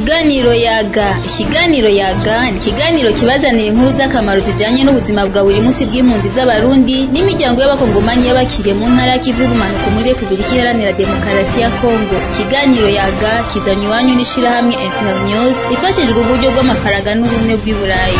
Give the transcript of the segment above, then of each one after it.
Ikiganiro yaga ikiganiro yaga ni ikiganiro kibazanira inkuru z'akamaro zijanye n'ubuzima bwa buri munsi bw'impunzi z'abarundi n'imiryango y'abakongomanyi y'abakiriye mu ntara y'ikivu y'ubumanuko muri repubulika iharanira demokarasi ya kongo ikiganiro yaga kizanywe iwanyu n'ishirahamwe internews rifashijwe uburyo bw'amafaranga n'ubumwe bw'i burayi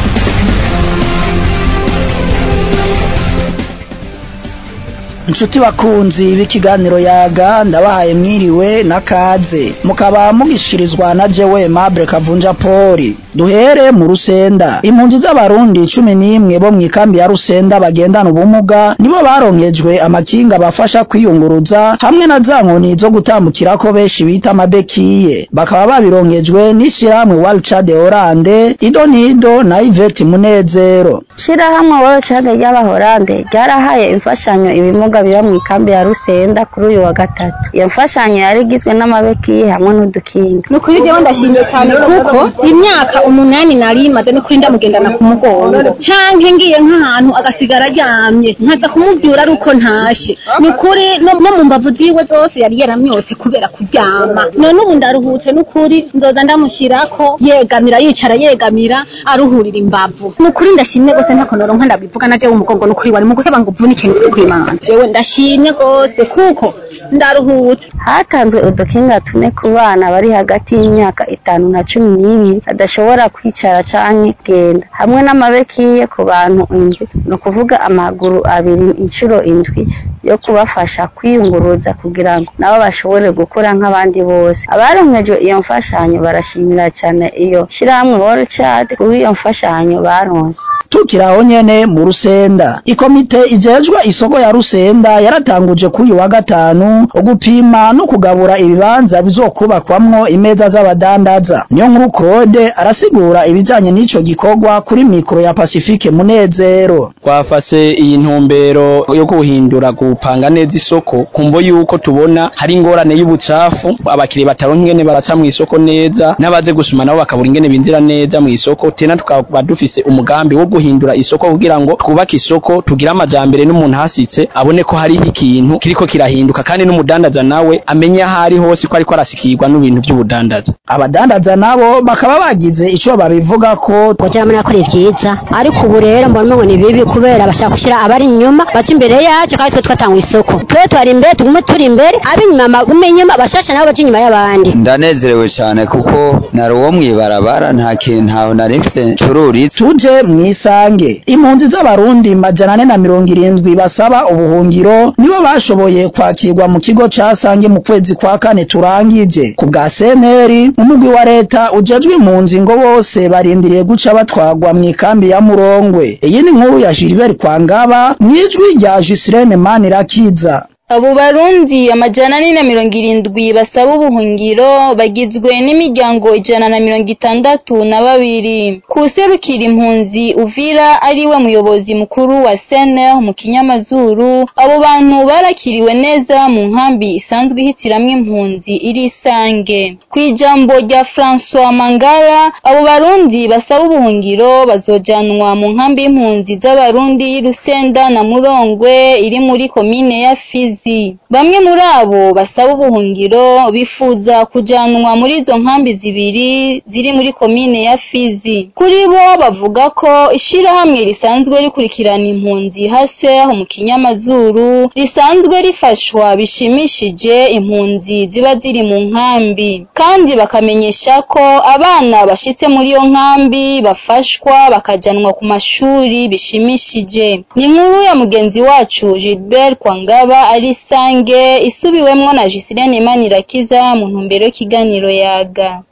inshuti bakunzi b'ikiganiro yaga ndabahaye mwiriwe na kaze mukaba mugishirizwa na jewe Mable Kavunja Poli duhere mu Rusenda impunzi z'abarundi cumi n'imwe bo mw'ikambi ya Rusenda bagendana ubumuga nibo baronkejwe amakinga bafasha kwiyunguruza hamwe na za nkoni zo gutambukirako benshi bita amabekiye bakaba babironkejwe n'ishirahamwe Walcha de Orande Idonido na Yvette Munezero Shirahamwe Walcha ry'abahorande ryarahaye imfashanyo ibimuga biba mu ikambi ya Rusenda kuri uyu wa gatatu iyo mfashanyo yari igizwe n'amabekiye hamwe n'udukinga ni ukuri jewe ndashimye cyane kuko imyaka umunani nari maze no kuri ndamugendana ku mugongo canke ngiye nk'ahantu agasigara aryamye nkaza kumuvyura ari uko ntashe ni ukuri no no mu mbavu ziwe zose yari yaramyotse kubera kuryama none ubu ndaruhutse n'ukuri nzoza ndamushirako yegamira yicara yegamira aruhurira imbavu ni ukuri ndashimye gose ntako noronka ndabivuga na jewe umugongo ni ukuri wari mu guheba ngo uvunike ni ukuri kw'Imana jewe ndashimye gose kuko ndaruhutse hatanzwe udukinga tune ku bana bari hagati y'imyaka itanu na cumi n'ibiri badashobora kwicara canke kugenda hamwe n'amabekiye ku bantu indwi ni ukuvuga amaguru abiri inshuro indwi yo kubafasha kwiyunguruza kugira ngo nabo bashobore gukura nk'abandi bose abaronkejwe iyo mfashanyo barashimira cyane iyo shirahamwe World Child kuri iyo mfashanyo baronse tukiri aho nyene mu Rusenda ikomite ijejwe isoko ya Rusenda yaratanguje kuri uyu wa gatanu gupima no kugabura ibibanza bizokubakwamwo imeza z'abadandaza niyo nkuru Claude arasigura ibijanye n'ico gikorwa kuri mikro ya Pacifique Munezero twafase iyi ntumbero yo guhindura gupanga neza isoko kumvo yuko tubona hari ingorane y'ubucafu abakiriya bataronka ingene baraca mu isoko neza n'abaze gusuma nabo bakabura ingene binjira neza mu isoko tena tukaba dufise umugambi wo guhindura isoko kugira ngo twubake isoko tugire amajambere n'umuntu hasitse abone ko hariho ikintu kiriko kirahinduka kandi n'umudandaza nawe amenye aho ari hose ko ariko arasikirwa n'ibintu by'ubudandaza abadandaza nabo bakaba bagize ico babivuga ko kugira ngo nakore vyiza ariko ubu rero mbona ngo ni bibi kubera bashaka gushyira abari inyuma baca imbere yacu kandi twe twatanga isoko twe twari imbere tugume turi imbere ab'inyuma bagume inyuma bashasha nabo baca inyuma y'abandi ndanezerewe cyane kuko nari uwo mw'ibarabara nta kintu ntaho nari mfise ncururitse tuje mwisange impunzi z'abarundi majana ane na mirongo irindwi basaba ubuhungiro nibo bashoboye kwakirwa mu kigo ca sange mu kwezi kwa kane turangije ku bwa seneri umugwi wa leta ujejwe impunzi ngo bose barindiriye guca batwagwa mu ikambi ya murongwe iyi ni nkuru ya Gilbert Kwangaba mwijwi rya Gislene Manirakiza abo barundi amajana ane na mirongo irindwi basaba ubuhungiro bagizwe n'imiryango ijana na mirongo itandatu na babiri kuserukira impunzi uvira ariwe muyobozi mukuru wa sene mu kinyamazuru abo bantu barakiriwe neza mu nkambi isanzwe ihitiramwo impunzi iri isange ku ijambo rya francois mangara abo barundi basaba ubuhungiro bazojanwa mu nkambi y'impunzi z'abarundi y'irusenda na murongwe iri muri komine ya fizi bamwe muri abo basaba ubuhungiro bifuza kujanwa muri izo nkambi zibiri ziri muri komine ya Fizi kuri bo bavuga ko ishirahamwe risanzwe rikurikirana impunzi hase aho mu kinyamazuru risanzwe rifashwa bishimishije impunzi ziba ziri mu nkambi kandi bakamenyesha ko abana bashitse muri iyo nkambi bafashwa bakajanwa ku mashuri bishimishije ni inkuru ya mugenzi wacu Gilbert Kwangaba ari isange isubiwemwo na Gisilene Manirakiza mu ntumbero y'ikiganiro yaga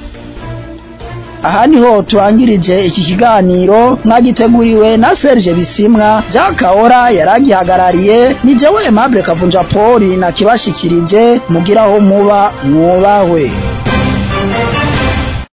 aha niho turangirije iki kiganiro mwagiteguriwe na Serge Bisimwa Jack Kaora yaragihagarariye ni jewe Aimable Kavunja Poli na kibashikirije mugiraho muba mwubahwe